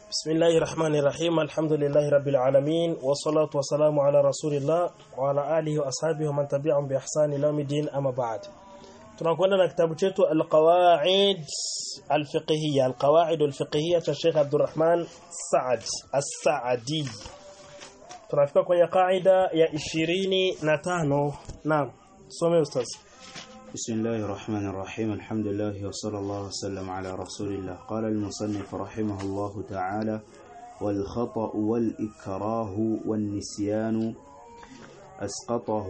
بسم الله الرحمن الرحيم الحمد لله رب العالمين والصلاة والسلام على رسول الله وعلى آله وأصحابه ومن تبعهم بإحسان إلى يوم الدين أما بعد tunakwenda na kitabu chetu alqawaid alfiqhiyya alqawaid alfiqhiyya cha Sheikh Abdurrahman Saad As-Saadi tunafika kwenye kaida ya 25 naam some ustaz بسم الله الرحمن الرحيم الحمد لله وصلى الله وسلم على رسول الله قال المصنف رحمه الله تعالى والخطأ والإكراه والنسيان أسقطه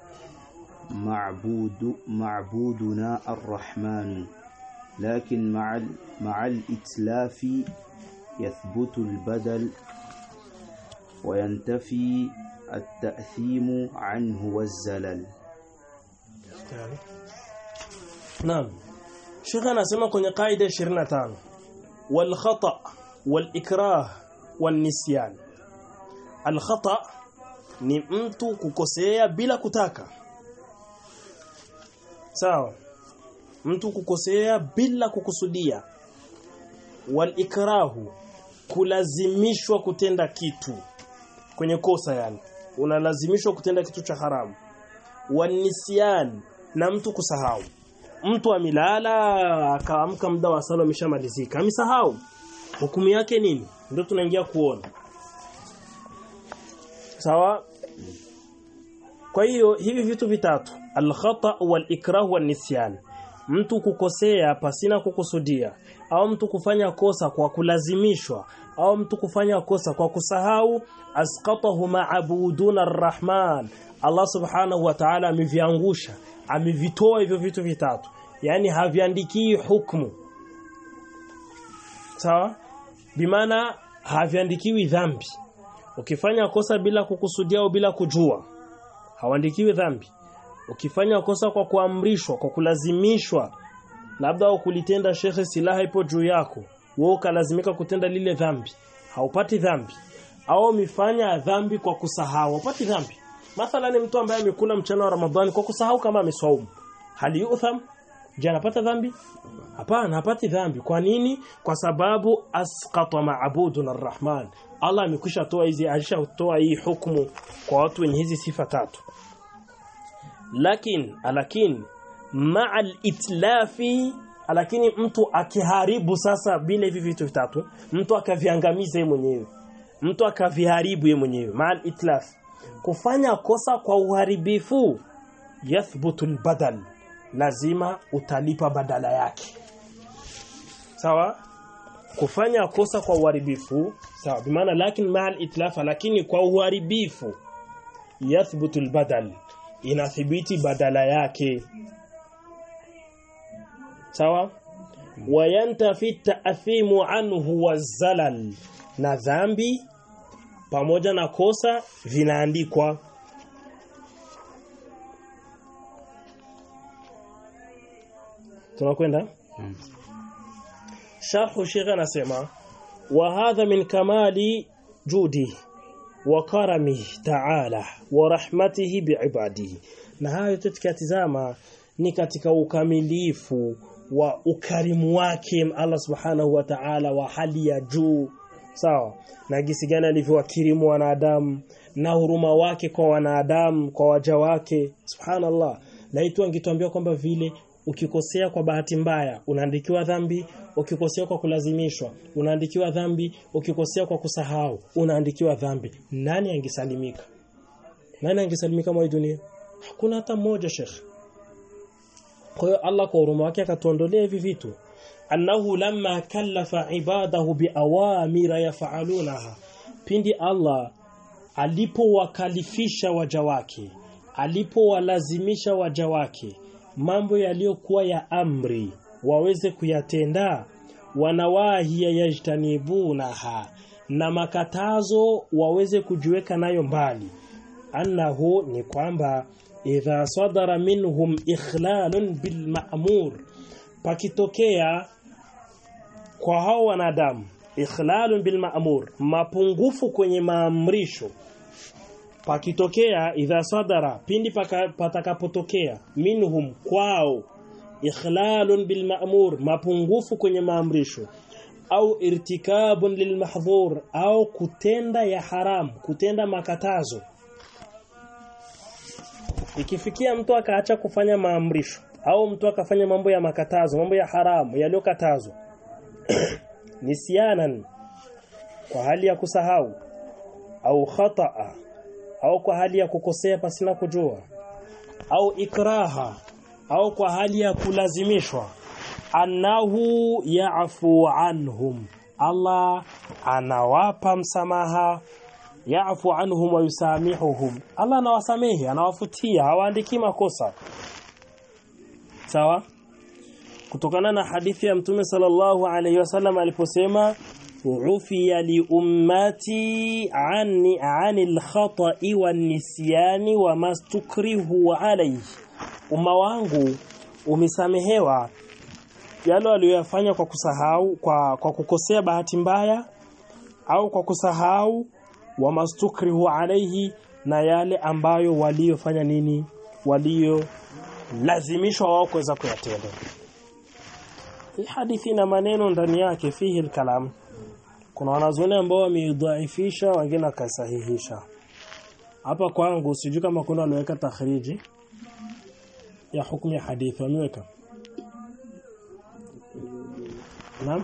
معبود معبودنا الرحمن لكن مع ال- مع الإتلاف يثبت البدل وينتفي التأثيم عنه والزلل Tayari. Naam. Sheikh anasema kwenye kaida 25 wal khata wal ikrah wan nisyan. Al khata ni mtu kukosea bila kutaka. Sawa. Mtu kukosea bila kukusudia. Wal ikrahu kulazimishwa kutenda kitu kwenye kosa yani. Unalazimishwa kutenda kitu cha haramu. Wanisyan na mtu kusahau. Mtu amelala akaamka muda wa sala umeshamalizika. Amesahau. Hukumu yake nini? Ndio tunaingia kuona. Sawa? Kwa hiyo hivi vitu vitatu, al-khata wal-ikrah wan-nisyan. Mtu kukosea pasina kukusudia au mtu kufanya kosa kwa kulazimishwa au mtu kufanya kosa kwa kusahau asqatahu ma'buduna ar-rahman Allah subhanahu wa ta'ala ameviangusha amevitoa hivyo vitu vitatu yani haviandikii hukumu sawa bimaana haviandikiwi dhambi ukifanya kosa bila kukusudia au bila kujua hawandikiwi dhambi ukifanya kosa kwa kuamrishwa kwa kulazimishwa labda ukulitenda shekhe silaha ipo juu yako wewe ukalazimika kutenda lile dhambi haupati dhambi au umefanya dhambi kwa kusahau haupati dhambi mathalan mtu ambaye amekula mchana wa Ramadhani kwa kusahau kama ameswaumu hali yutham je anapata dhambi hapana hapati dhambi kwa nini kwa sababu asqata ma'budun arrahman Allah amekwisha toa hizi alishatoa hii hukumu kwa watu wenye hizi sifa tatu lakin alakin ma'al itlafi lakini mtu akiharibu sasa bila hivi vitu vitatu mtu akaviangamiza yeye mwenyewe mtu akaviharibu yeye mwenyewe ma'al itlaf kufanya kosa kwa uharibifu yathbutu albadal lazima utalipa badala yake sawa kufanya kosa kwa uharibifu sawa bimaana lakini ma'al itlafa lakini kwa uharibifu yathbutu albadal inathibiti badala yake sawa wayantafi ta'thimu anhu wazalal na dhambi pamoja na kosa vinaandikwa tunakwenda Mm. sharhu shekha anasema wa hadha min kamali judi wa karamihi ta'ala wa rahmatihi biibadihi na hayo yote tukiyatizama ni katika ukamilifu wa ukarimu wake Allah subhanahu wa ta'ala wa hali ya juu sawa na gisi gani alivyowakirimu wanadamu na huruma wake kwa wanadamu kwa waja wake subhanallah laitu angetuambia kwamba vile ukikosea kwa bahati mbaya unaandikiwa dhambi ukikosea kwa kulazimishwa unaandikiwa dhambi ukikosea kwa kusahau unaandikiwa dhambi nani angesalimika nani angesalimika mwa hii dunia hakuna hata mmoja shekhi kwa hiyo Allah kwa huruma wake akatuondolea hivi vitu annahu lamma kallafa ibadahu biawamira yafaalunaha pindi Allah alipowakalifisha waja wake alipowalazimisha waja wake mambo yaliyokuwa ya amri waweze kuyatenda wanawahi yajtanibunaha na makatazo waweze kujiweka nayo mbali annahu ni kwamba idha sadara minhum ikhlalun bil ma'mur pakitokea kwa hao wanadamu ikhlalun bil ma'mur mapungufu kwenye maamrisho pakitokea idha sadara pindi paka- patakapotokea minhum kwao ikhlalun bil ma'mur mapungufu kwenye maamrisho au irtikabun lilmahdhur au kutenda ya haram kutenda makatazo ikifikia mtu akaacha kufanya maamrisho au mtu akafanya mambo ya makatazo mambo ya haramu yaliyokatazwa nisyanan kwa hali ya kusahau au khataa au kwa hali ya kukosea pasina kujua au ikraha au kwa hali ya kulazimishwa annahu ya'fu anhum Allah anawapa msamaha ya'fu anhum wa yusamihuhum Allah anawasamehe anawafutia hawaandiki makosa sawa kutokana na hadithi ya mtume sallallahu alayhi wasallam aliposema ufiya li ummati anni anil khata'i wan nisyani wa mastukrihu alayhi umma wangu umesamehewa yale waliyofanya kwa kusahau kwa, kwa kukosea bahati mbaya au kwa kusahau wa mastukrihu alayhi na yale ambayo waliofanya nini walio lazimishwa wao kuweza kuyatenda hii hadithi na maneno ndani yake fihi kalam kuna wanazuoni ambao wameidhaifisha wengine wakasahihisha hapa kwangu sijui kama kuna waliweka takhriji ya hukumu ya hadithi wameweka naam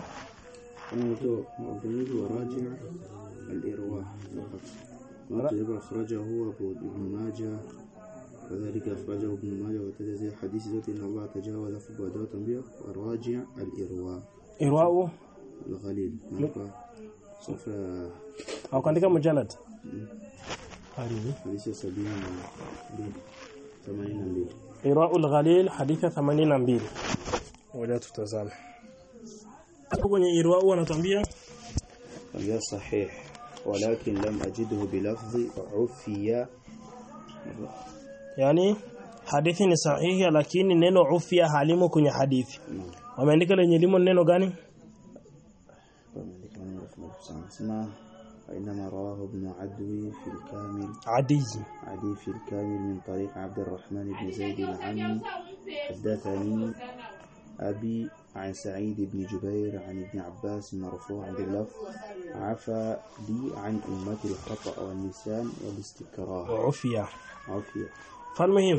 مبني وراجع الإرواح فقط وكذب أخرجه أبو ابن ماجه كذلك أخرجه ابن ماجه وتجزي حديث ذات إن الله تجاوز في بعض تنبيه وراجع الإرواء irwao الغليل نبقى صفحة au kaandika mujalad hadithi حديث سبعين mbili ثمانين mbili irwao al-ghalil hadithi 82 ngoja tutazame hapo kwenye irwao wanatuambia وهي صحيح ولكن لم أجده بلفظ عفية yani hadithi ni sahihi lakini neno ufia halimo kwenye hadithi wameandika lenye limo neno gani اسمه وإنما رواه ابن عدوي في الكامل adi عدي في الكامل من طريق عبد الرحمن بن زيد العمي حدثني أبي عن سعيد بن جبير عن ابن عباس مرفوعا باللفظ عفى لي عن أمتي الخطأ والنسيان والاستكراه ufia عافية falmuhim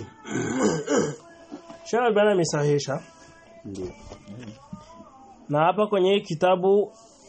Sheikh Albani amesahihisha ndio na hapa kwenye hii kitabu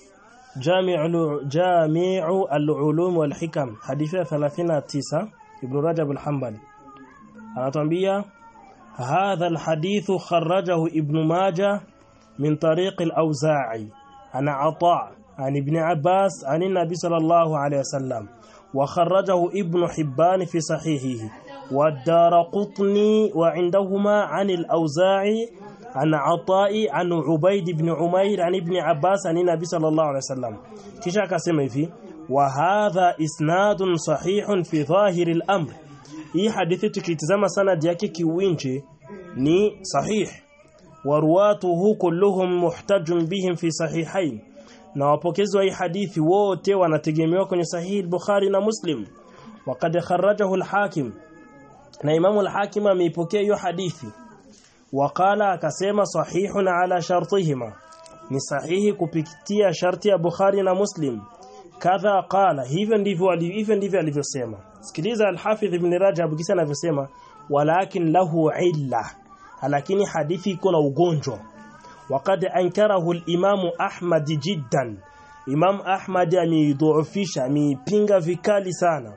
Jami'u Jami'u al-Ulum wal Hikam hadithi ya 39 Ibn Rajab al-Hanbali anatuambia hadha al-hadith kharrajahu Ibn Majah min tariq al-Awza'i ana Ata' عن ابن عباس عن النبي صلى الله عليه وسلم وخرجه ابن حبان في صحيحه والدار قطني وعندهما عن الأوزاعي عن عطاء عن عبيد بن عمير عن ابن عباس عن النبي صلى الله عليه وسلم kisha akasema hivi wa hadha isnadun sahihun fi dhahir al-amr hii hadithi tukitizama sanad yake kiwinje ni sahih waruwatuhu kulluhum muhtajun bihim fi sahihain na wapokezi wa hii hadithi wote wanategemewa kwenye sahihi al-Bukhari na Muslim waqad kharrajahu al-Hakim na Imamu al-Hakim ameipokea hiyo hadithi waqala akasema sahihun ala shartihima ni sahihi kupitia sharti ya Bukhari na Muslim kadha qala hivyo ndivyo ali- hivyo ndivyo alivyosema sikiliza al-Hafidh ibn Rajab kisa anavyosema walakin lahu illa lakini hadithi iko na ugonjwa وقد أنكره الإمام أحمد جدا إمام أحمد ameidhoofisha ameipinga vikali sana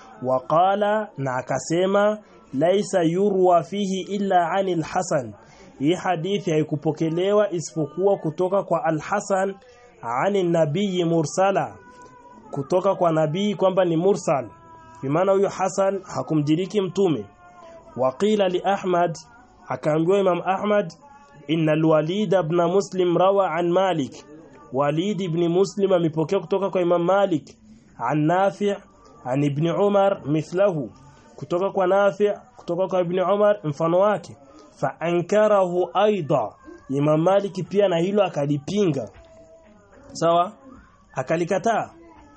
وقال na akasema laisa yurwa fihi illa anil hasan hii hadithi haikupokelewa isipokuwa kutoka kwa al-Hasan ani nabii mursala kutoka kwa nabii kwamba ni mursal bimaana huyo Hasan hakumdiriki mtume waqila li Ahmad akaambiwa Imam Ahmad inna al-Walid ibn Muslim rawa an Malik Walid ibn Muslim amepokea kutoka kwa Imam Malik an Nafi' an Ibn Umar mithlahu kutoka kwa Nafi' kutoka kwa Ibn Umar mfano wake fa ankarahu aidha Imam Malik pia na hilo akalipinga sawa akalikataa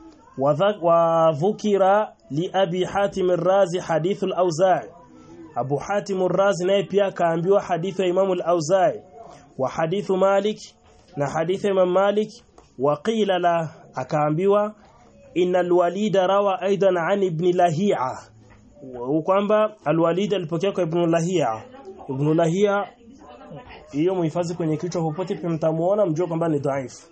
wa dhukira li abi hatim ar-razi hadith al-awza'i Abu Hatim ar-Razi naye pia akaambiwa hadithi ya Imam al-Auza'i wa hadithu Malik na hadithi ya Imam Malik waqila la akaambiwa innal walida rawa aidan an ibn lahia kwamba alwalid alipokea kwa ibn lahia ibn lahia hiyo muhifadhi kwenye kichwa popote mtamuona mjue kwamba ni dhaifu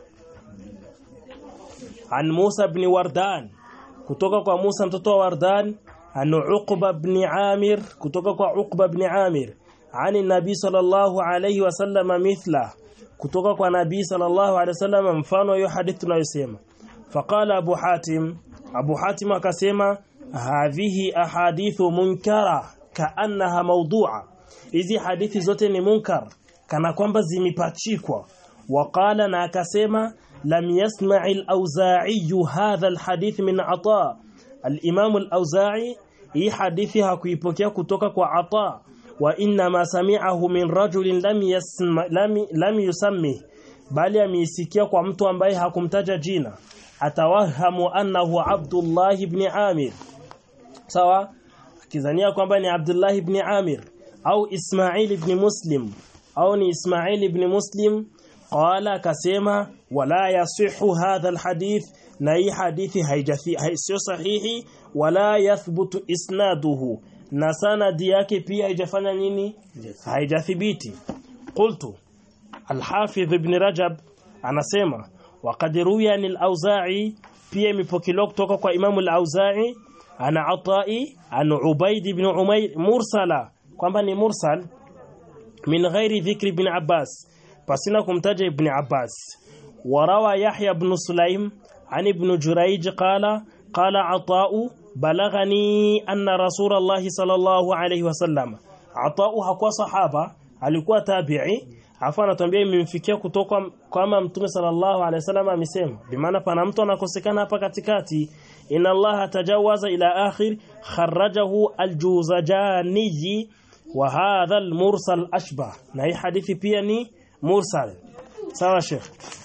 an Musa ibn Wardan kutoka kwa Musa mtoto wa Wardan an Uqba ibn Amir kutoka kwa Uqba ibn Amir ani Nabii sallallahu alayhi wasallam mithla kutoka kwa Nabii sallallahu alayhi wasallam mfano hiyo hadithi tunayosema faqala Abu Hatim Abu Hatim akasema hadhihi ahadithu munkara kaannaha mawdu'a hizi hadithi zote ni munkar kana kwamba zimepachikwa waqala na akasema لم يسمع الأوزاعي هذا الحديث من عطاء الإمام الأوزاعي hii hadithi hakuipokea kutoka kwa Ata wa inma sami'ahu min rajulin lam yasma lam, lam yusammi bali ameisikia kwa mtu ambaye hakumtaja jina atawahamu annahu Abdullah ibn Amir sawa akizania kwamba ni Abdullah ibn Amir au Ismail ibn Muslim au ni Ismail ibn Muslim qala akasema wala yasihu hadha alhadith na hii hadithi haijathi sio sahihi wala yathbutu isnaduhu na sanadi yake pia haijafanya nini haijathibiti qultu alhafidh ibn rajab anasema waqad ruya an al-auza'i pia imepokelewa kutoka kwa imamu al-auza'i ana atai an ubaid ibn umayr mursala kwamba ni mursal min ghairi dhikri ibn abbas pasina kumtaja ibn abbas وروى يحيى بن سليم عن ابن جريج قال قال عطاء بلغني أن رسول الله صلى الله عليه وسلم عطاء hakuwa sahaba alikuwa tabi'i afa anatuambia imemfikia kutoka kama mtume sallallahu alaihi wasallam amesema bimaana pana mtu anakosekana hapa katikati inna allaha tajawaza ila akhir kharrajahu aljuzajani wa hadha almursal ashbah na hii hadithi pia ni mursal sawa sheikh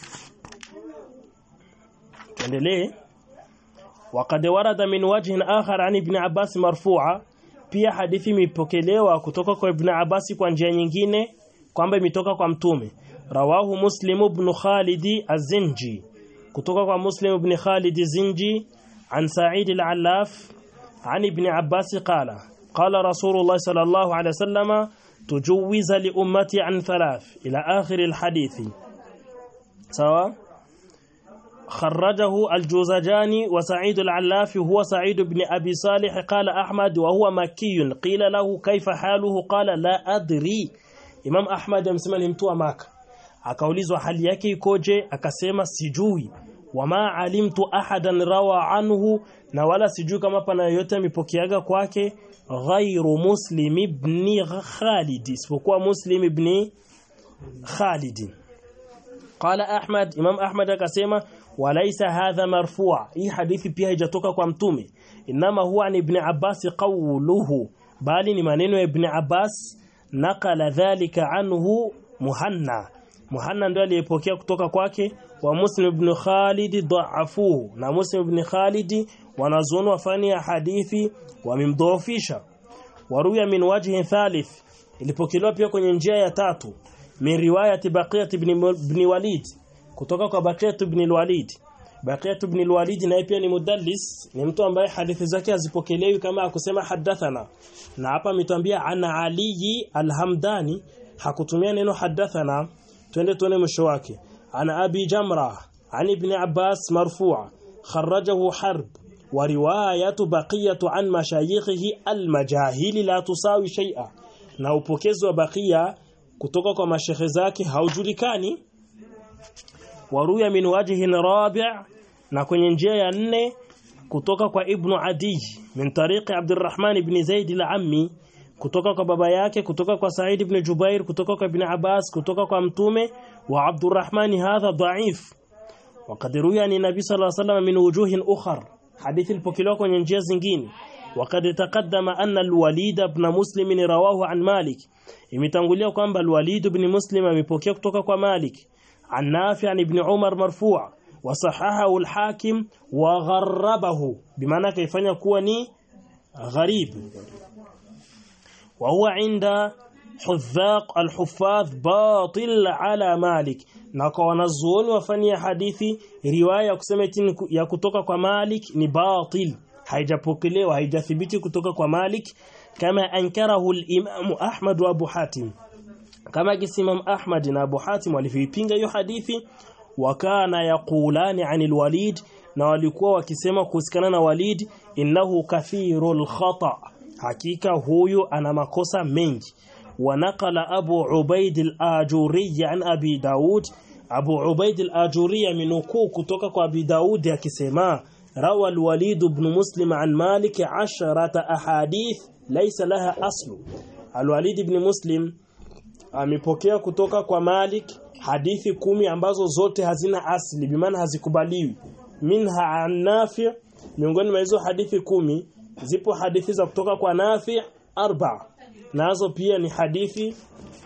tuendelee وقد ورد من وجه آخر عن ابن عباس مرفوعا pia hadithi imepokelewa kutoka kwa ibn Abbas kwa njia nyingine kwamba imetoka kwa mtume rawahu muslim ibn Khalid az-Zinji kutoka kwa muslim ibn Khalid az-Zinji an Sa'id al-Allaf an ibn Abbas qala qala rasulullah sallallahu alayhi wasallam tujuwiza li ummati an thalath ila akhir al-hadith sawa خرجه الجوزجاني وسعيد العلاف هو سعيد بن أبي صالح قال أحمد وهو مكي قيل له كيف حاله قال لا أدري Imam Ahmad amesema ni mtu wa Maka akaulizwa hali yake ikoje akasema sijui wama alimtu ahadan rawa anhu na wala sijui kama pana yoyote amepokeaga kwake ghairu Muslim ibn Khalid isipokuwa Muslim ibn Khalid qala Ahmad Imam Ahmad akasema walaisa hadha marfu' hii hadithi pia haijatoka kwa mtume inama huwa ni ibn Abbas qawluhu bali ni maneno ya ibn Abbas nakala dhalika anhu muhanna muhanna ndio aliyepokea kutoka kwake wa muslim ibn khalid dhaafuhu na muslim ibn khalid wanazuoni wafani ya hadithi wamemdhoofisha waruya min wajhi thalith ilipokelewa pia kwenye njia ya tatu min riwayati baqiyat ibn, ibn walid kutoka kwa baqiyat ibn walid baqiyat ibn walid naye pia ni mudallis ni mtu ambaye hadithi zake hazipokelewi kama akusema hadathana na hapa ametuambia ana Ali al-Hamdani hakutumia neno hadathana twende tuone mwisho wake ana Abi Jamra an Ibn Abbas marfu'a kharrajahu Harb wa riwayatu baqiyatu an mashayikhihi al-majahili la tusawi shay'a na upokezi wa baqiya kutoka kwa mashekhe zake haujulikani waruya min wajhin rabi' na kwenye njia ya nne kutoka kwa Ibn Adi min tariqi Abdurrahman ibn Zaid al-Ammi kutoka kwa baba yake kutoka kwa Said ibn Jubair kutoka kwa Ibn Abbas kutoka kwa mtume wa Abdurrahman hadha dha'if وقد روي عن النبي صلى الله عليه وسلم من وجوه أخر حديث البوكيلو kwenye njia zingine وقد تقدم أن الوليد بن مسلم رواه عن مالك imetangulia kwamba al-Walid ibn Muslim amepokea kutoka kwa Malik عن نافع عن ابن عمر مرفوع وصححه الحاكم وغربه بمعنى كيفanya kuwa ni gharib وهو عند حذاق الحفاظ باطل على مالك na kwa wanazuoni wafani ya hadithi riwaya ya kusema eti ya kutoka kwa Malik ni batil haijapokelewa haijathibiti kutoka kwa Malik kama ankarahu al-Imam Ahmad wa Abu Hatim kama kisimam Ahmad na Abu Hatim walivipinga hiyo hadithi wakana yaqulani anil Walid na walikuwa wakisema kuhusikana na Walid innahu kathirul khata hakika huyu ana makosa mengi ونقل أبو عبيد الآجوري عن أبي داود أبو عبيد الآجوري من كتوك أبي داود يكسما روى الوليد بن مسلم عن مالك عشرة أحاديث ليس لها أصل الوليد بن مسلم amepokea kutoka kwa Malik hadithi kumi ambazo zote hazina asli bimaana hazikubaliwi minha an Nafi miongoni mwa hizo hadithi kumi zipo hadithi za kutoka kwa Nafi arba nazo pia ni hadithi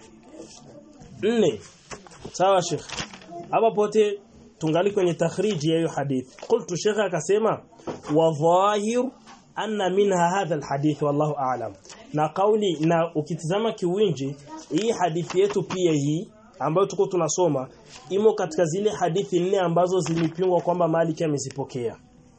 nne sawa Sheikh hapa pote tungali kwenye takhriji ya hiyo hadithi qultu Sheikh akasema wa dhahir anna minha hadha alhadith wallahu a'lam na kauli na ukitizama kiwinji hii hadithi yetu pia hii ambayo tuko tunasoma imo katika zile hadithi nne ambazo zilipingwa kwamba Malik amezipokea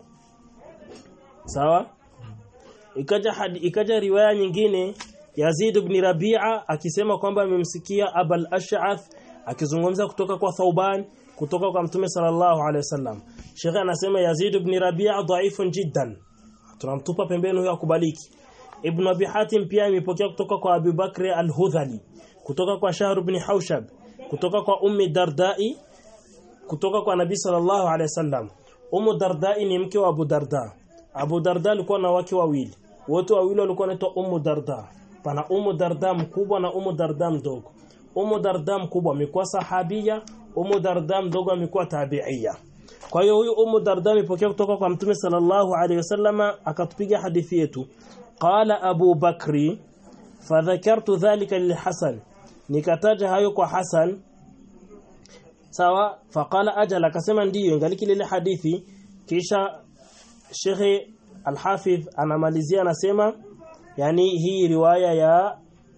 sawa ikaja hadi, ikaja riwaya nyingine Yazid ibn Rabi'a akisema kwamba amemsikia Abul Ash'ath akizungumza kutoka kwa Thauban kutoka kwa Mtume sallallahu alaihi wasallam. Sheikh anasema Yazid ibn Rabi'a dhaifun jiddan. Tunamtupa pembeni huyo akubaliki. Ibn Abi Hatim pia imepokea kutoka kwa Abu Bakr al-Hudhali, kutoka kwa Shahr ibn Haushab, kutoka kwa Ummi Dardai, kutoka kwa Nabii sallallahu alaihi wasallam. Ummu Dardai ni mke wa Abu Darda. Abu Darda alikuwa na wake wawili. Wote wawili walikuwa wanaitwa Ummu Darda pana Umu Darda mkubwa na Umu Darda mdogo. Umu Darda mkubwa amekuwa sahabia, Umu Darda mdogo amekuwa tabi'ia. Kwa hiyo huyu Umu Darda amepokea kutoka kwa Mtume sallallahu alaihi wasallama akatupiga hadithi yetu. Qala Abu Bakri fadhakartu dhalika lilhasan. Nikataja hayo kwa Hasan. Sawa, faqala ajala akasema ndiyo ingaliki lile hadithi kisha Sheikh Al-Hafidh anamalizia anasema yani hii riwaya ya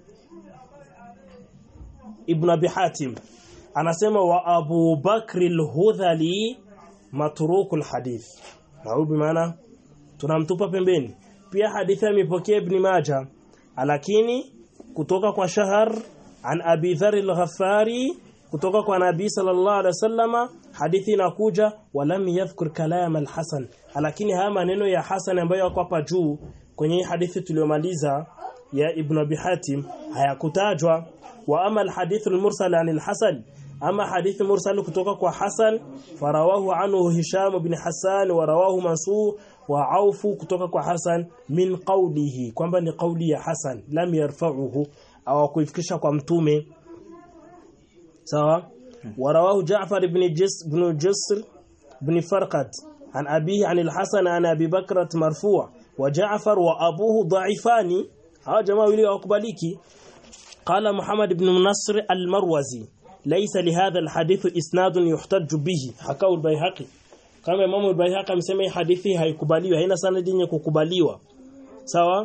Ibn Abi Hatim anasema wa Abu Bakr al-Hudhali matruku al-hadith na huyu maana tunamtupa pembeni pia hadithi imepokea Ibn Majah lakini kutoka kwa Shahar an Abi Dharr al-Ghaffari kutoka kwa Nabii sallallahu alaihi wasallama hadithi inakuja walam yadhkur kalam al-Hasan lakini haya maneno ya Hasan ambayo yako hapa juu kwenye hadithi tuliyomaliza ya Ibn Abi Hatim hayakutajwa wa ama alhadith almursal an alhasan ama hadithi mursal kutoka kwa Hasan farawahu anhu Hisham ibn Hassan wa rawahu Mansur wa Aufu kutoka kwa Hasan min qawlihi kwamba ni kauli ya Hasan lam yarfa'uhu au kuifikisha kwa mtume sawa wa rawahu Ja'far ibn Jis ibn Jisr ibn Farqad عن أبيه عن الحسن عن أبي بكرة مرفوع وجعفر وأبوه ضعيفان ها جماعة ولي أقبليكي قال محمد بن نصر المروزي ليس لهذا الحديث إسناد يحتج به حكاه البيهقي كما إمام البيهقي amesema hadithi haikubaliwi haina sanadi yenye kukubaliwa sawa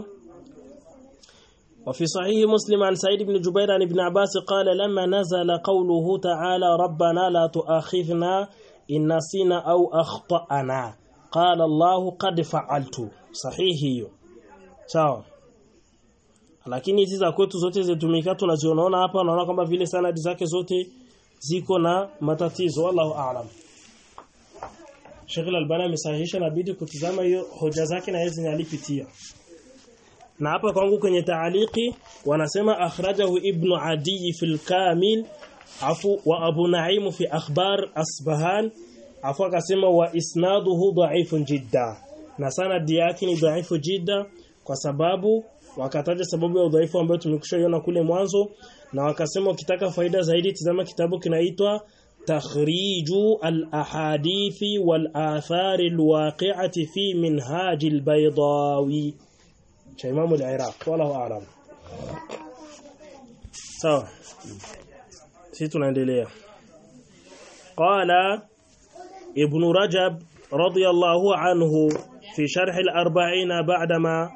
وفي صحيح مسلم عن سعيد بن جبير عن ابن عباس قال لما نزل قوله تعالى ربنا لا تؤاخذنا إن نسينا أو أخطأنا قال الله قد فعلت sahihi hiyo sawa lakini hizi za kwetu zote zitumika tunaziona hapa naona kwamba vile sanadi zake zote ziko na matatizo wallahu aalam Sheikh Al-Albani amesahihisha nabidi kutizama hiyo hoja zake na hizi alipitia na hapa kwangu kwenye taaliki wanasema akhrajahu ibn Adi fil Kamil afu wa Abu Naim fi akhbar Asbahan afu akasema wa isnaduhu dha'ifun jidda na sanadi yake ni dhaifu jidda kwa sababu wakataja sababu ya udhaifu ambayo tumekushaiona kule mwanzo na wakasema ukitaka faida zaidi tazama kitabu kinaitwa takhriju al-ahadithi wal-athar al-waqi'ati fi minhaj al-baydawi cha Imam al-Iraq wallahu a'lam sawa sisi tunaendelea qala ibn rajab radiyallahu anhu في شرح الأربعين بعدما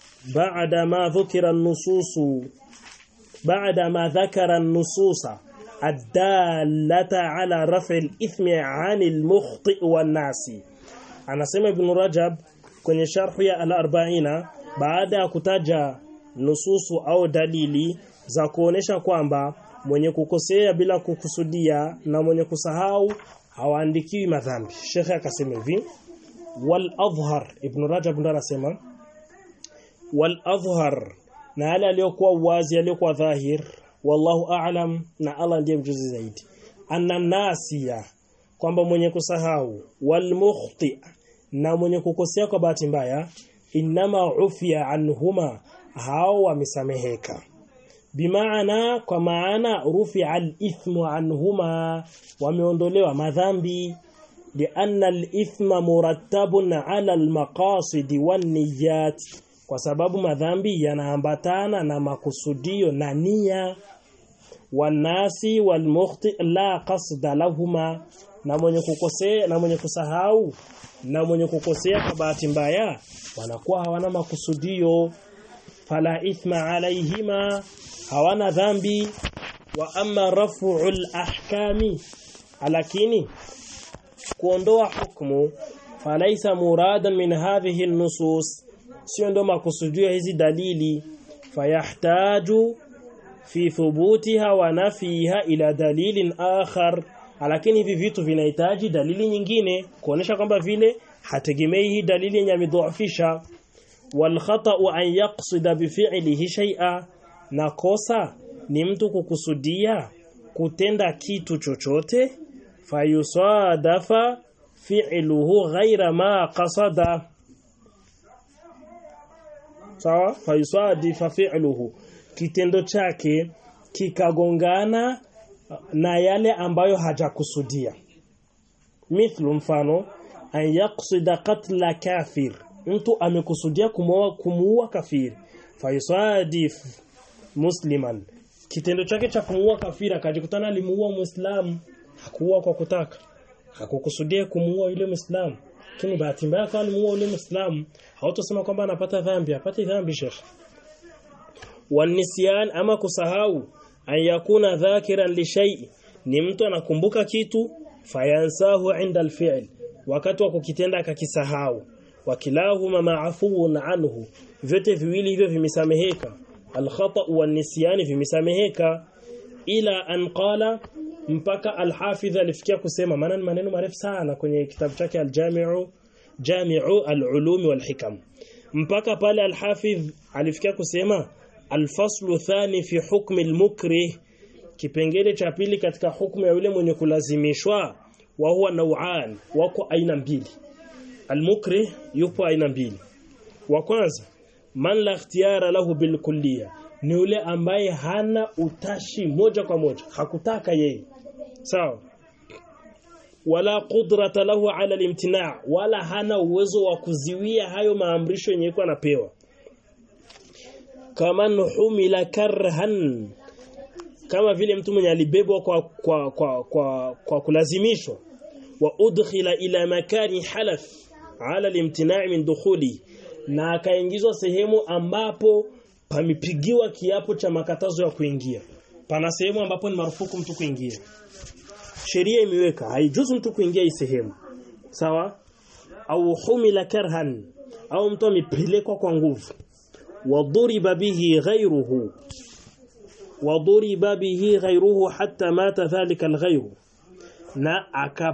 بعدما ذكر النصوص بعدما ذكر النصوص adallata ala raf'i al-ithmi 'ani al-mukhti wan-nasi anasema ibn Rajab kwenye sharhu ya al-arba'ina baada ya kutaja nususu au dalili za kuonesha kwamba mwenye kukosea bila kukusudia na mwenye kusahau hawaandikiwi madhambi shekhe akasema hivi wal adhhar ibn Rajab ndo anasema wal adhhar na yale aliyokuwa wazi aliyokuwa dhahir wallahu a'lam na Allah ndiye mjuzi zaidi anna nasiya kwamba mwenye kusahau wal mukhti na mwenye kukosea kwa bahati mbaya inama ufia anhuma hao wamesameheka bimaana kwa maana rufi al-ithmu anhuma wameondolewa madhambi lianna al-ithma murattabun ala al-maqasid wan-niyyat kwa sababu madhambi yanaambatana na makusudio na nia wanasi walmukhti la qasda lahuma na mwenye kukosea na mwenye kusahau na mwenye kukosea kwa bahati mbaya wanakuwa hawana makusudio fala ithma alaihima hawana dhambi wa amma raf'ul ahkami lakini kuondoa hukumu falaisa muradan min hadhihi nusus sio ndo makusudio hizi dalili fayahtaju fi thubutiha wa nafiha ila dalilin akhar lakini hivi vitu vinahitaji dalili nyingine kuonesha kwamba vile hategemei hii dalili yenye amedhoofisha wal khata'u an yaqsida bi fi'lihi shay'a na kosa ni mtu kukusudia kutenda kitu chochote fayusadafa fi'luhu ghaira ma qasada sawa fayusadifa fi'luhu kitendo chake kikagongana na yale ambayo hajakusudia mithlu mfano an yaqsida qatla kafir mtu amekusudia kumuua kumuua kafiri fayusadif musliman kitendo chake cha kumuua kafiri akajikutana alimuua muislamu hakuua kwa kutaka hakukusudia kumuua yule muislamu lakini bahati mbaya kwa alimuua yule muislamu hautosema kwamba anapata dhambi apate dhambi shekhi wanisyan ama kusahau an yakuna dhakiran li shay ni mtu anakumbuka kitu fayansahu inda alfi'l wakati wa kukitenda akakisahau wakilahuma ma'fuun anhu vyote viwili hivyo vimesameheka alkhata wan nisyan vimesameheka ila an qala mpaka alhafidh alifikia kusema maana ni maneno marefu sana kwenye kitabu chake aljami'u jami'u alulum walhikam mpaka pale alhafidh alifikia kusema alfaslu thani fi hukmi almukrih kipengele cha pili katika hukumu ya yule mwenye kulazimishwa wa huwa nau'an wako aina mbili almukrih yupo aina mbili wa kwanza man la ikhtiyara lahu bilkulliya ni yule ambaye hana utashi moja kwa moja hakutaka yeye sawa wala qudrata lahu ala alimtina' wala hana uwezo wa kuziwia hayo maamrisho yenye kwa anapewa kama humila karhan kama vile mtu mwenye alibebwa kwa kwa kwa kwa, kwa kulazimishwa wa udkhila ila makani halaf ala alimtina' min dukhuli na akaingizwa sehemu ambapo pamepigiwa kiapo cha makatazo ya kuingia pana sehemu ambapo ni marufuku mtu kuingia sheria imeweka haijuzu mtu kuingia hii sehemu sawa au humila karhan au mtu amepelekwa kwa nguvu waduriba bihi ghayruhu waduriba bihi ghayruhu hatta mata dhalika alghayru na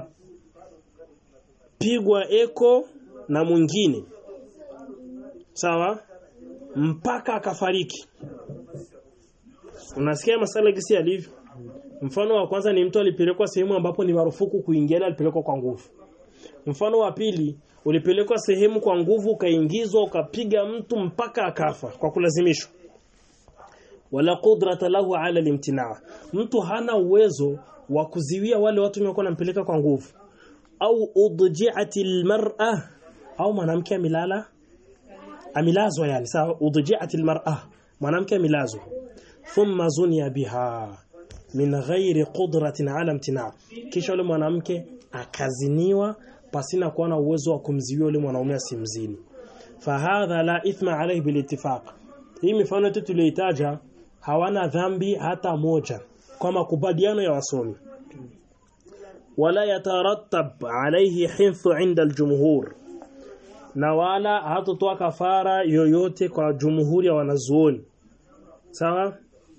akapigwa eko na mwingine sawa mpaka akafariki unasikia masala gisi alivyo mfano wa kwanza ni mtu alipelekwa sehemu ambapo ni marufuku kuingia alipelekwa kwa nguvu mfano wa pili ulipelekwa sehemu kwa nguvu ukaingizwa ukapiga mtu mpaka akafa kwa kulazimishwa wala qudrata lahu ala limtinaa mtu hana uwezo wa kuziwia wale watu waliokuwa wanampeleka kwa nguvu au udji'ati almar'a au mwanamke amilala amilazwa yani sawa udji'ati almar'a mwanamke amilazwa thumma zunia biha min ghairi qudratin ala imtina kisha yule mwanamke akaziniwa pasina kuwa na uwezo wa kumziwia yule mwanaume asimzini fahadha la ithma alayhi bilittifaq hii mifano yetu tuliyoitaja hawana dhambi hata moja kwa makubaliano ya wasomi wala yatarattab alayhi hinfu inda aljumhur na wala hatotoa kafara yoyote kwa jumhuri ya wanazuoni sawa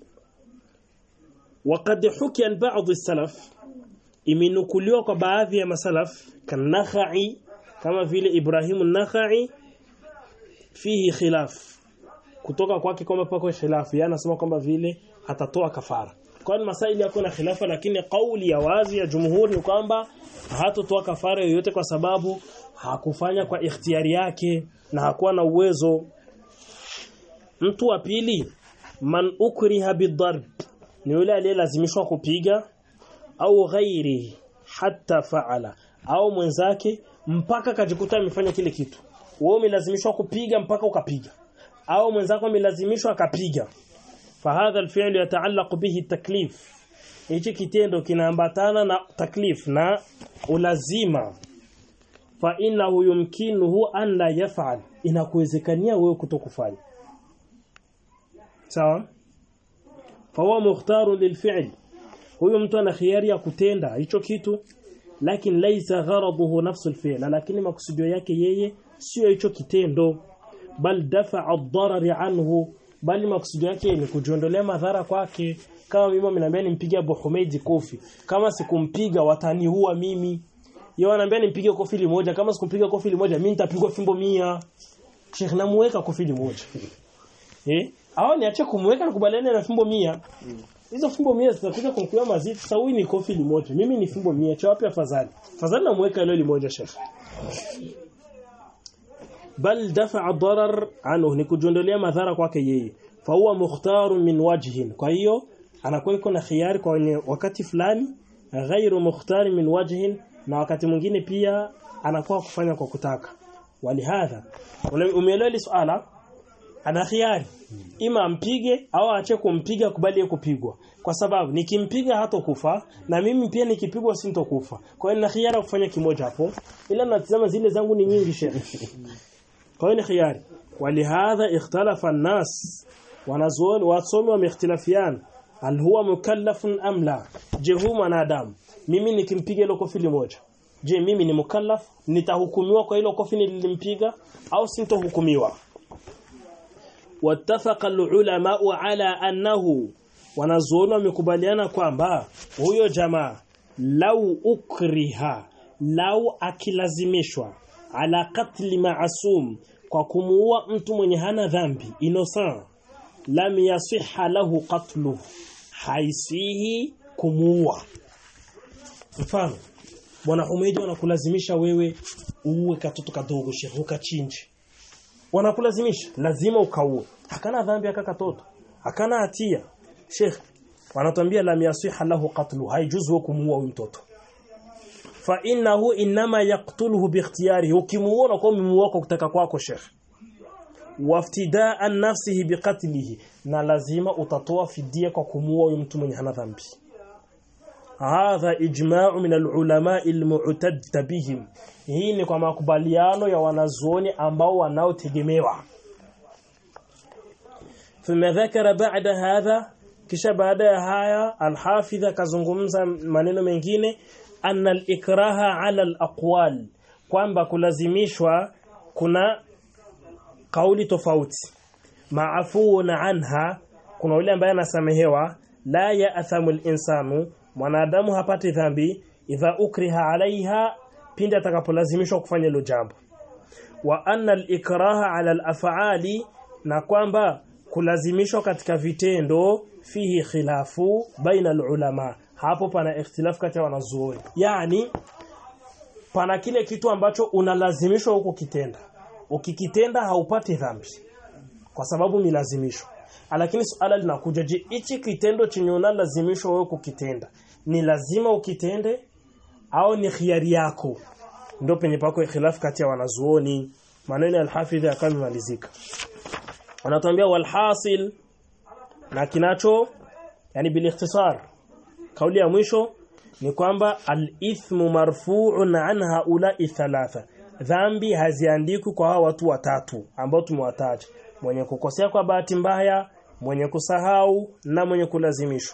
وقد حكي عن بعض السلف imenukuliwa kwa baadhi ya masalaf kanakhai kama vile Ibrahim an-Nakhai fihi khilaf kutoka kwake kwamba pako khilaf yeye anasema kwamba vile atatoa kafara kwa masaili yako na khilafa lakini kauli ya wazi ya jumhuri ni kwamba hatotoa kafara yoyote kwa sababu hakufanya kwa ikhtiyari yake na hakuwa na uwezo mtu wa pili man ukriha bidarb ni yule aliyelazimishwa kupiga au ghairi hatta faala au mwenzake mpaka kajikuta amefanya kile kitu wewe umelazimishwa kupiga mpaka ukapiga au mwenzako amelazimishwa akapiga fahadha alfi'l yataallaq bihi taklif hichi kitendo kinaambatana na taklif na ulazima fa innahu yumkinuhu an la yaf'al inakuwezekania wewe kutokufanya sawa fahuwa mukhtaru lilfi'l huyo mtu ana khiari ya kutenda hicho kitu lakini laisa gharaduhu nafsu alfi'l lakini makusudio yake yeye sio hicho kitendo bal dafa'a ad-darar anhu bali makusudio yake ni kujiondolea madhara kwake kama mimi mnaambia nimpige Abu Humeid kofi kama sikumpiga wataniua mimi yeye ananiambia nimpige kofi limoja kama sikumpiga kofi limoja mimi nitapigwa fimbo mia Sheikh namuweka kofi limoja eh au niache kumweka nikubaliane na fimbo mia hizo fimbo mia zitakuja kumkuwa mazito sasa huyu ni kofi limoja mimi ni fimbo mia cha wapi afadhali afadhali namuweka ile limoja Sheikh bal dafa'a darar anhu ni kujiondolea madhara kwake yeye fa huwa mukhtarun min wajhin kwa hiyo anakuwa iko na khiari kwa wakati fulani ghairu mukhtar min wajhin na wakati mwingine pia anakuwa kufanya kwa kutaka walihadha umeelewa hili swala ana khiari ima ampige au aache kumpiga kubali kupigwa kwa sababu nikimpiga hatokufa na mimi pia nikipigwa sintokufa kwa hiyo na khiari kufanya kimoja hapo ila natazama zile zangu ni nyingi shehe kwa hiyo ni khiari walihadha ikhtalafa an-nas wanazuoni wasomi wameikhtilafiana hal huwa mukallafun am la je huyu mwanadamu mimi nikimpiga ile kofi moja je mimi ni mukallaf nitahukumiwa kwa ile kofi nilimpiga au sintohukumiwa wattafaqa al-ulama ala annahu wanazuoni wamekubaliana kwamba huyo jamaa lau ukriha lau akilazimishwa ala katli maasum kwa kumuua mtu mwenye hana dhambi innocent lam yasiha lahu qatluhu haisihi kumuua mfano bwana Humeidi wanakulazimisha wewe uue katoto kadogo shehe ukachinje wanakulazimisha lazima ukaue hakana dhambi aka katoto hakana hatia sheikh wanatuambia lam yasiha lahu qatlu haijuzu kumuua huyo mtoto fa innahu inma yaqtuluhu biikhtiyarihi ukimuona kwa muua kwa kutaka kwako sheikh waftidaan nafsihi biqatlihi na lazima utatoa fidia kwa kumuua huyo mtu mwenye hana dhambi hadha ijma'u min alulama almu'tad bihim hii ni kwa makubaliano ya wanazuoni ambao wanaotegemewa thumma dhakara ba'da hadha kisha baada ya haya alhafidha kazungumza maneno mengine anna al-ikraha ala al-aqwal kwamba kulazimishwa kuna kauli tofauti maafuuna anha kuna yule ambaye anasamehewa la ya'thamu al-insanu mwanadamu hapati dhambi idha ukriha alaiha pindi atakapolazimishwa kufanya hilo jambo wa anna al-ikraha ala al-af'ali na kwamba kulazimishwa katika vitendo fihi khilafu baina al-ulama hapo pana ikhtilafu kati ya wanazuoni yani pana kile kitu ambacho unalazimishwa huko kitenda ukikitenda haupati dhambi kwa sababu ni lazimisho lakini suala linakuja je hichi kitendo chenye unalazimishwa wewe kukitenda ni lazima ukitende au ni khiari yako ndio penye pako ikhtilafu kati ya wanazuoni maneno ya al-hafidh yakamalizika wanatuambia walhasil na kinacho yani bil ikhtisar kauli ya mwisho ni kwamba al-ithmu marfu'un an haula'i thalatha dhambi haziandikwi kwa hawa watu watatu ambao tumewataja mwenye kukosea kwa bahati mbaya mwenye kusahau na mwenye kulazimishwa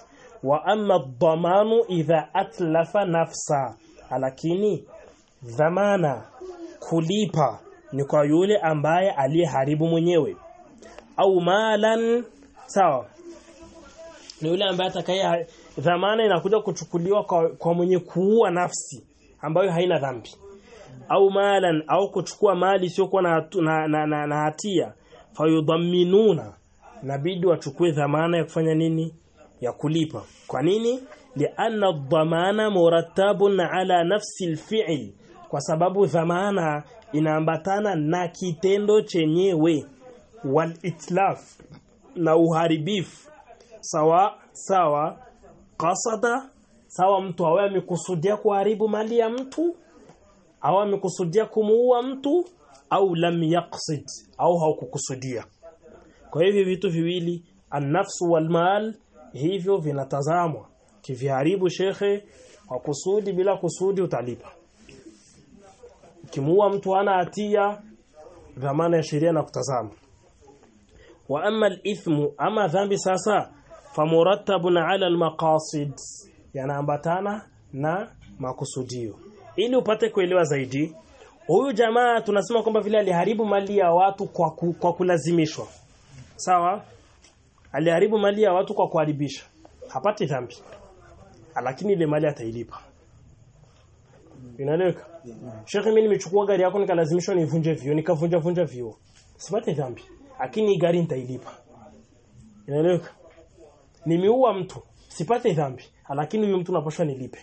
wa amma dhamanu idha atlafa nafsa lakini dhamana kulipa ni kwa yule ambaye aliyeharibu mwenyewe au malan sawa ni yule ambaye atakaye dhamana inakuja kuchukuliwa kwa, kwa mwenye kuua nafsi ambayo haina dhambi au malan au kuchukua mali isiyokuwa na, na, na, na, na hatia fayudhamminuna nabidi wachukue dhamana ya kufanya nini ya kulipa kwa nini lianna dhamana murattabun ala nafsi alfi'l kwa sababu dhamana inaambatana na kitendo chenyewe wal itlaf na uharibifu sawa sawa qasada sawa mtu awe amekusudia kuharibu mali ya mtu au amekusudia kumuua mtu au lam yaqsid au haukukusudia kwa hivyo vitu viwili an-nafsu wal mal hivyo vinatazamwa kiviharibu shekhe kwa kusudi bila kusudi utalipa kimuua mtu hana hatia dhamana ya sheria na kutazama wa amma al-ithmu ama dhambi sasa famurattabun ala al-maqasid yanaambatana na makusudio ili upate kuelewa zaidi huyu jamaa tunasema kwamba vile aliharibu mali ya watu kwa, ku, kwa kulazimishwa sawa aliharibu mali ya watu kwa kuharibisha hapati dhambi lakini ile mali atailipa inaeleweka Sheikh mimi nimechukua gari yako nikalazimishwa nivunje vio nikavunja vunja vio sipati dhambi lakini gari nitailipa inaeleweka nimeua mtu sipate dhambi lakini huyu mtu napashwa nilipe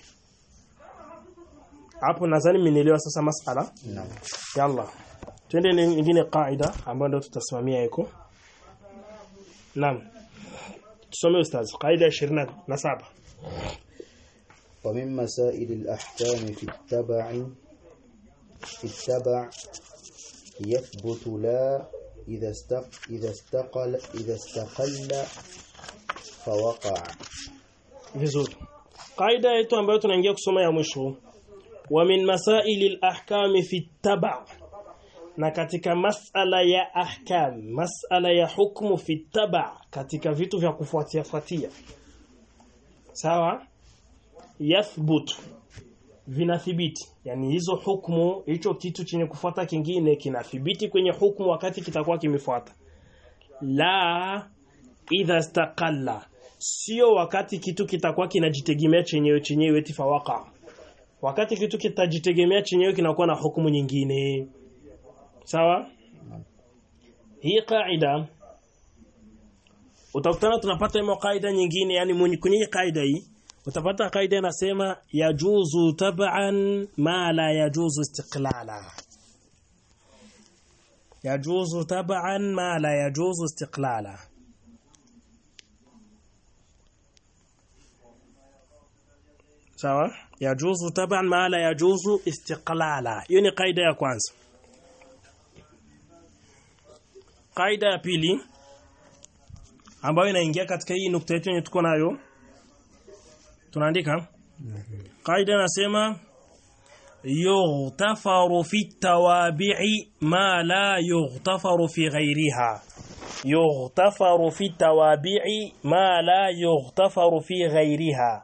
hapo nadhani mmenielewa sasa masala Naam. yalla twende nyingine kaida ambayo ndio tutasimamia iko naam tusome ustaz kaida 27 ومن مسائل الأحكام في التبع في التبع يثبت لا إذا استق إذا استقل إذا استقل فوقع vizuri kaida yetu ambayo tunaingia kusoma ya mwisho wa min masaili al-ahkam fi taba na katika masala ya ahkam masala ya hukumu fi taba katika vitu vya kufuatia fuatia sawa yathbut vinathibiti yani hizo hukumu hicho kitu chenye kufuata kingine kinathibiti kwenye hukumu wakati kitakuwa kimefuata la idha istaqalla sio wakati kitu kitakuwa kinajitegemea chenyewe chenyewe tifawaka wakati kitu kitajitegemea chenyewe kinakuwa na hukumu nyingine sawa hii kaida utakutana tunapata hiyo kaida nyingine yani mwenye kwenye kaida hii utapata kaida inasema yajuzu tab'an ma la yajuzu istiqlala yajuzu tab'an ma la yajuzu istiqlala sawa yajuzu taban ma la yajuzu istiqlala hiyo ni kaida ya kwanza kaida ya pili ambayo inaingia katika hii nukta yetu yenye tuko nayo tunaandika kaida inasema yughtafaru fi tawabi'i ma la yughtafaru fi ghayriha yughtafaru fi tawabi'i ma la yughtafaru fi ghayriha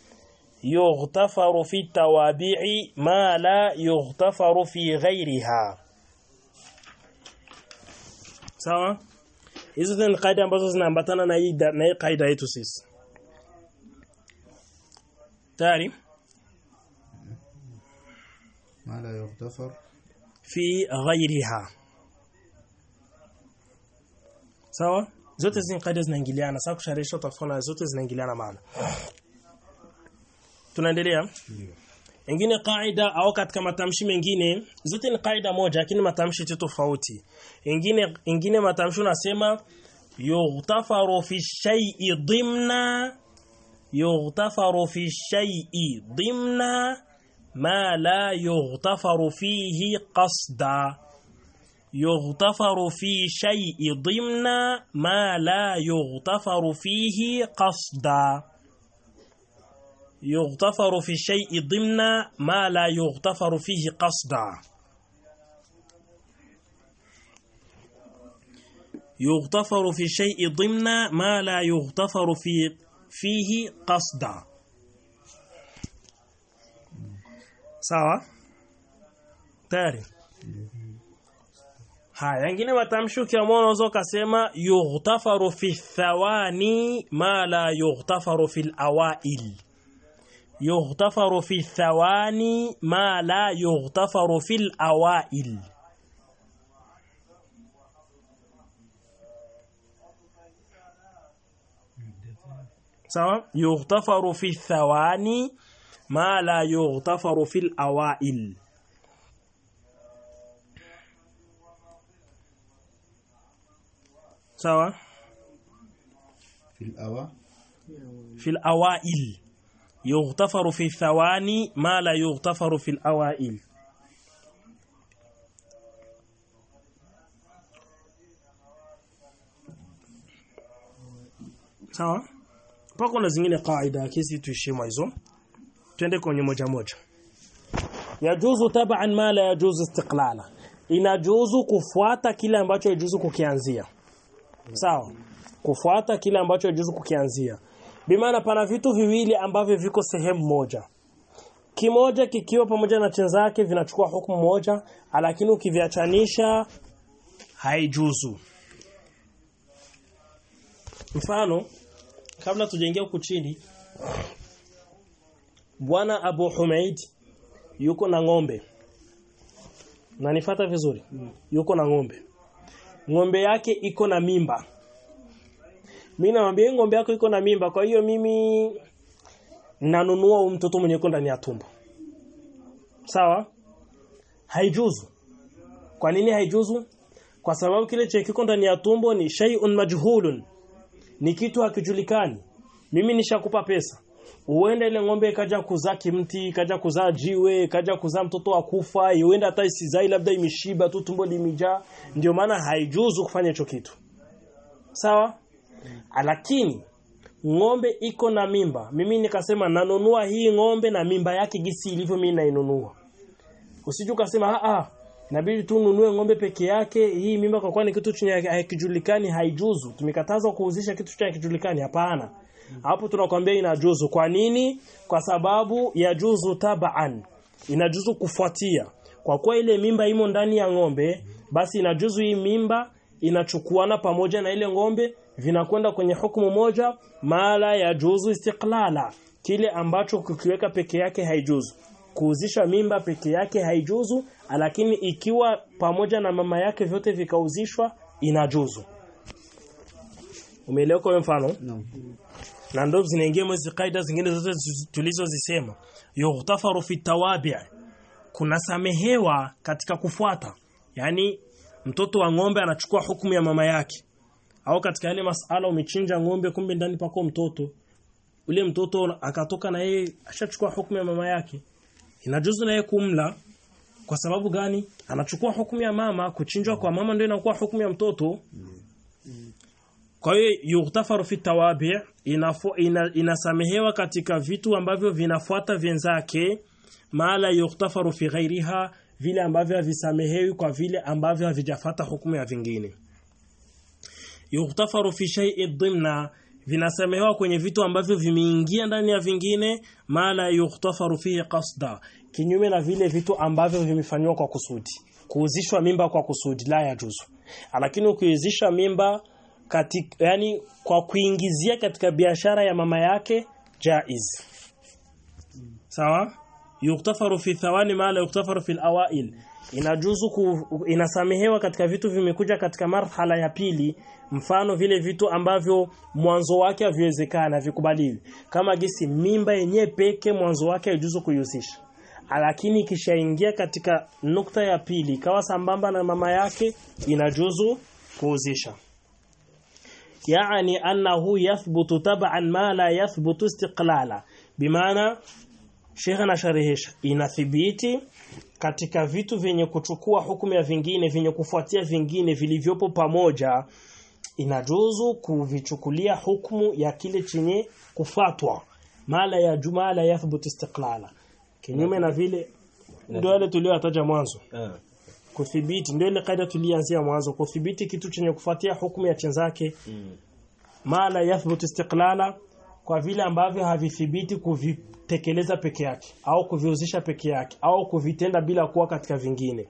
يغتفر في التوابع ما لا يغتفر في غيرها sawa hizo ni kaida ambazo zinaambatana na hii na hii kaida yetu sisi tayari ما لا يغتفر fi ghairiha sawa zote hizi kaida zinaingiliana sasa kusharisha utafaona zote zinaingiliana maana tunaendelea ingine kaida au katika matamshi mengine zote ni kaida moja lakini matamshi tu tofauti ingine ingine matamshi unasema yughtafaru fi shay'i dhimna yughtafaru fi shay'i dhimna ma la yughtafaru fihi qasda yughtafaru fi shay'i dhimna ma la yughtafaru fihi qasda يغتفر في الشيء ضمن ما لا يغتفر فيه قصدا يغتفر في الشيء ضمن ما لا يغتفر في fihi qasda sawa tayari haya yengine matamshi ukiamua unaweza ukasema yughtafaru fi thawani ma la yughtafaru fil awail yughtafaru fi thawani ma la yughtafaru fil awail sawa yughtafaru fi thawani ma la yughtafaru fil awail sawa في الأوى في الأوائل يغتفر في الثواني ما لا يغتفر في الأوائل sawa pako na zingine kaida kesi tuishie hizo twende kwenye moja moja yajuzu tab'an ma la yajuzu istiqlala inajuzu kufuata kile ambacho yajuzu kukianzia sawa kufuata kile ambacho yajuzu kukianzia bimaana pana vitu viwili ambavyo viko sehemu moja kimoja kikiwa pamoja na chenzake vinachukua hukumu moja lakini ukiviachanisha haijuzu mfano kabla tujaingia huku chini bwana Abu Humaid yuko na ng'ombe na nifata vizuri yuko na ng'ombe ng'ombe yake iko na mimba mimi namwambia ng'ombe yako iko na mimba kwa hiyo mimi nanunua huyu mtoto mwenye yuko ndani ya tumbo sawa haijuzu kwa nini haijuzu kwa sababu kile cha kiko ndani ya tumbo ni shay'un majhulun ni kitu hakijulikani mimi nishakupa pesa uende ile ng'ombe ikaja kuzaa kimti ikaja kuzaa jiwe ikaja kuzaa mtoto wa kufa iende hata isizai labda imeshiba tu tumbo limejaa ndio maana haijuzu kufanya hicho kitu sawa lakini ng'ombe iko na mimba mimi nikasema nanunua hii ng'ombe na mimba yake gisi ilivyo mimi nainunua usije ukasema a a inabidi tu ununue ng'ombe peke yake hii mimba kwa kuwa ni kitu chenye hakijulikani haijuzu tumekatazwa kuuzisha kitu chenye hakijulikani hapana hapo tunakwambia inajuzu kwa nini kwa sababu yajuzu tabaan inajuzu kufuatia kwa kuwa ile mimba imo ndani ya ng'ombe basi inajuzu hii mimba inachukuana pamoja na ile ng'ombe vinakwenda kwenye hukumu moja mala ya juzu istiqlala kile ambacho kukiweka peke yake haijuzu kuuzisha mimba peke yake haijuzu lakini ikiwa pamoja na mama yake vyote vikauzishwa inajuzu umeelewa kwa mfano نعم na ndo zinaingia mwezi kaida zingine zote zi- tulizozisema yughtafaru fi tawabi kuna samehewa katika kufuata yani mtoto wa ng'ombe anachukua hukumu ya mama yake au katika ile masala umechinja ng'ombe kumbe ndani pako mtoto ule mtoto akatoka na yeye ashachukua hukumu ya mama yake inajuzu na yeye kumla kwa sababu gani anachukua hukumu ya mama kuchinjwa kwa mama ndio inakuwa hukumu ya mtoto kwa hiyo yughtafaru fi tawabi inafo, ina, inasamehewa katika vitu ambavyo vinafuata vyenzake maala yughtafaru fi ghairiha vile ambavyo havisamehewi kwa vile ambavyo havijafata hukumu ya vingine yughtafaru fi shay'i dhimna vinasamehewa kwenye vitu ambavyo vimeingia ndani ya vingine maala yughtafaru fihi qasda kinyume na vile vitu ambavyo vimefanywa kwa kusudi kuuzishwa mimba kwa kusudi la yajuzu lakini ukiuzisha mimba katika yani kwa kuingizia katika biashara ya mama yake jaiz sawa yuktafaru fi thawani ma la yuktafaru fi awail inajuzu ku, inasamehewa katika vitu vimekuja katika marhala ya pili mfano vile vitu ambavyo mwanzo wake haviwezekana vikubaliwi kama gisi mimba yenyewe peke mwanzo wake haijuzu kuihusisha lakini ikishaingia katika nukta ya pili ikawa sambamba na mama yake inajuzu kuhusisha يعني أنه يثبت تبعا ما لا يثبت استقلالا بمعنى Sheikh anasharehesha inathibiti katika vitu vyenye kuchukua hukumu ya vingine vyenye kufuatia vingine vilivyopo pamoja inajuzu kuvichukulia hukumu ya kile chenye kufatwa mala ya jumala yathbut istiqlala kinyume na vile ndio yale tuliyotaja mwanzo kuthibiti ndio ile kaida tulianzia mwanzo kuthibiti kitu chenye kufuatia hukumu ya chenzake mala yathbut istiqlala kwa vile ambavyo havithibiti kuvitekeleza peke yake au kuviuzisha peke yake au kuvitenda bila kuwa katika vingine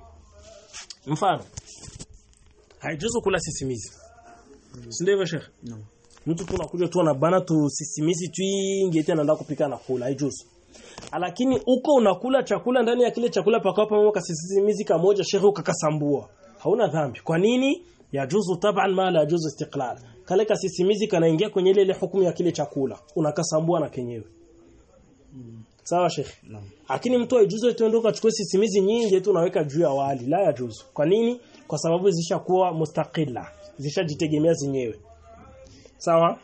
mfano haijuzu kula sisimizi si ndio hivyo shekhe Naam. mtu tunakuja tu anabana tu sisimizi twingi eti anaenda kupika na kula haijuzu lakini uko unakula chakula ndani ya kile chakula pakao pamoja kasisimizi kamoja shekhe ukakasambua hauna dhambi kwa nini yajuzu taban ma la yajuzu istiqlal kale kasisimizi kanaingia kwenye ile ile hukumu ya kile chakula unakasambua na kenyewe sawa shekhe Naam. lakini mtu haijuzu eti ndio ukachukua sisimizi nyingi eti unaweka juu ya wali la yajuzu kwa nini kwa sababu zishakuwa mustaqilla zishajitegemea zenyewe sawa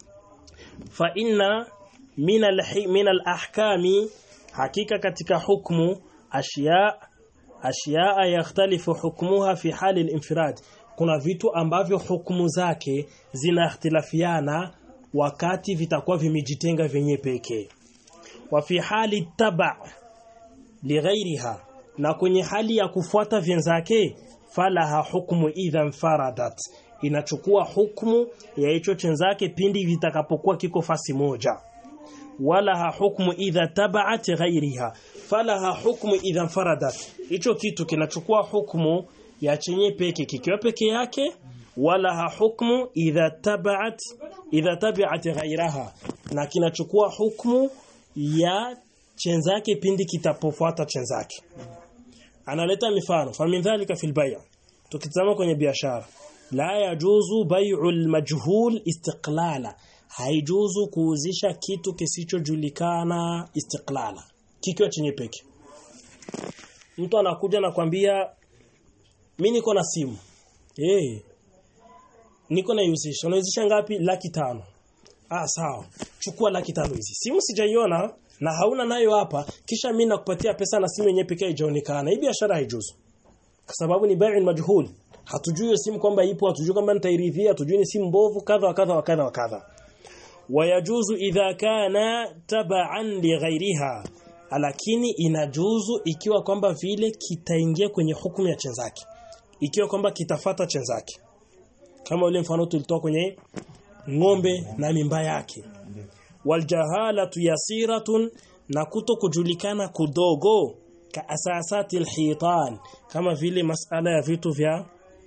fa inna min al min al ahkami hakika katika hukmu ashya ashya yakhtalifu hukmuha fi hali al infirad kuna vitu ambavyo hukumu zake zinakhtilafiana wakati vitakuwa vimejitenga vyenye pekee wa fi hali taba lighairiha na kwenye hali ya kufuata vyenzake falaha hukmu idha faradat inachukua hukmu ya hicho chenzake pindi vitakapokuwa kiko fasi moja walaha hukmu idha tabaat ghairiha falaha hukmu idha faradat hicho kitu kinachukua hukmu ya chenye peke kikiwa peke yake walaha hukmu idha tabaat idha tabiat ghairaha na kinachukua hukmu ya chenzake pindi kitapofuata chenzake analeta mifano famin dhalika fil bay' tukitazama kwenye biashara la yajuzu bai'ul majhul istiqlala haijuzu kuuzisha kitu kisichojulikana istiqlala kikiwa chenye peke mtu anakuja na kwambia mimi niko na simu eh niko na usisha unauzisha ngapi laki tano ah sawa chukua laki tano hizi simu sijaiona na hauna nayo hapa kisha mimi nakupatia pesa na simu yenyewe pekee haijaonekana hii biashara haijuzu kwa sababu ni bai'un majhul hatujui hiyo simu kwamba ipo hatujui kama nitairidhia hatujui ni simu mbovu kadha wa kadha wa kadha wa kadha wayajuzu idha kana taba'an li ghairiha lakini inajuzu ikiwa kwamba vile kitaingia kwenye hukumu ya chenzake ikiwa kwamba kitafata chenzake kama ule mfano tulitoa kwenye ng'ombe na mimba yake waljahalatu yasiratun na kuto kujulikana kudogo ka asasati alhitan kama vile masala ya vitu vya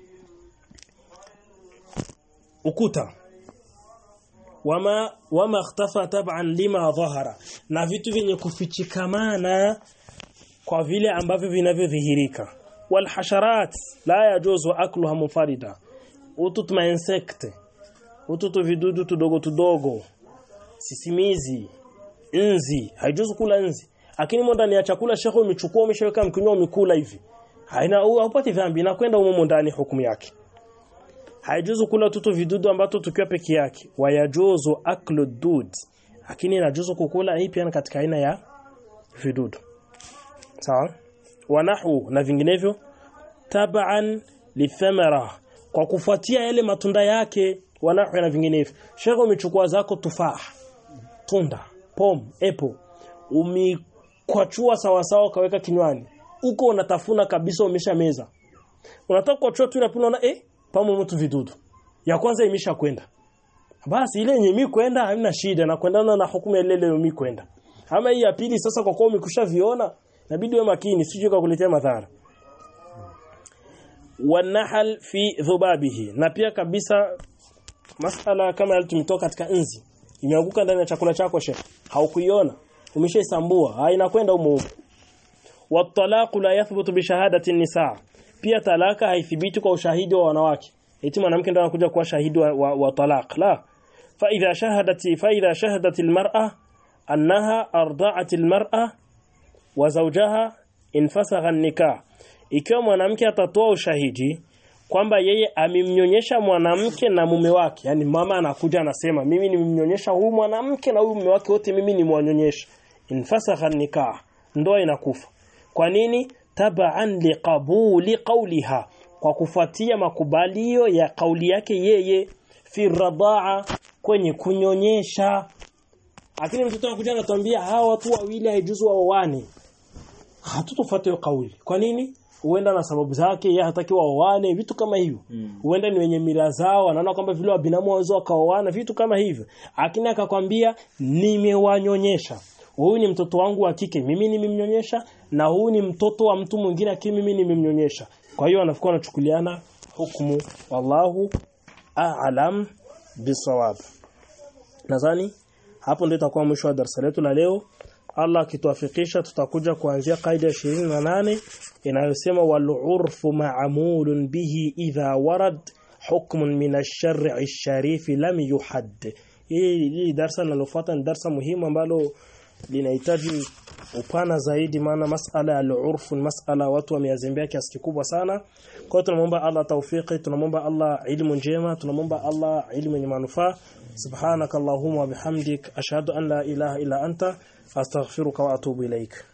ukuta wama wama ikhtafa tab'an lima dhahara na vitu vyenye kufichikamana kwa vile ambavyo vinavyodhihirika wal hasharat la yajuzu akluha munfarida utut ma insecte ututu vidudu tudogo tudogo sisimizi nzi haijuzu kula nzi lakini mo ndani ya chakula shekho umechukua umeshaweka mkinywa umekula hivi haina haupati dhambi inakwenda humo ndani hukumu yake haijuzu kula tutu vidudu ambato tukiwa peke yake wayajuzu aklu dud lakini inajuzu kukula hii pia katika aina ya vidudu sawa wanahu na vinginevyo tab'an lithamara kwa kufuatia yale matunda yake wanahu na vinginevyo shekho umechukua zako tufaa tunda pom apple umikwachua sawa sawa kaweka kinywani uko unatafuna kabisa umesha meza unataka kuachua tu inapina na eh pamo mtu vidudu ya kwanza imesha kwenda basi ile yenye mi kwenda hamna shida na kuendana na hukumu ile ile mi kwenda ama hii ya pili sasa kwa kuwa umekusha viona inabidi uwe makini sije kukuletea madhara wanahal fi dhubabihi na pia kabisa masala kama yale tumetoka katika nzi imeanguka ndani ya chakula chako shekh haukuiona umeshaisambua ha inakwenda humo humo watalaqu la yathbutu bi shahadati nisa pia talaka haithibiti kwa ushahidi wa wanawake eti mwanamke ndio anakuja kuwa shahidi wa, wa, wa talaq la fa idha shahadat fa idha shahadat almar'a annaha arda'at almar'a wa zawjaha infasagha an-nikah ikiwa mwanamke atatoa ushahidi kwamba yeye amemnyonyesha mwanamke na mume wake yani mama anakuja anasema mimi nimemnyonyesha huyu mwanamke na huyu mume wake wote mimi nimwanyonyesha infasakha nikah ndoa inakufa kwa nini tabaan liqabuli qawliha kwa kufuatia makubalio ya kauli yake yeye fi radaa kwenye kunyonyesha lakini mtoto anakuja anatuambia hawa watu wawili haijuzu waoane hatutofuata hiyo kauli kwa nini huenda na sababu zake yeye hataki waoane vitu kama hivyo huenda ni wenye mila zao anaona kwamba vile wabinamu waweza wakaoana vitu kama hivyo lakini akakwambia nimewanyonyesha huyu ni mtoto wangu wa kike mimi nimemnyonyesha na huyu ni mtoto wa mtu mwingine lakini mimi nimemnyonyesha kwa hiyo anafikwa anachukuliana hukumu wallahu a'lam bisawab nadhani hapo ndio itakuwa mwisho wa darasa letu la leo Allah akituafikisha tutakuja kuanzia kaida ya 28 inayosema wal urfu ma'mulun bihi idha warad hukmun min ash-shar'i ash-sharif lam yuhadd hii hii darasa linalofuata ni darasa muhimu ambalo linahitaji upana zaidi maana masala ya al-urf ni masala watu wameazembea kiasi kikubwa sana kwa hiyo tunamwomba Allah tawfiki tunamwomba Allah ilmu njema tunamwomba Allah ilmu yenye manufaa subhanakallahumma wa bihamdik ashhadu an la ilaha illa anta astaghfiruka wa atubu ilaik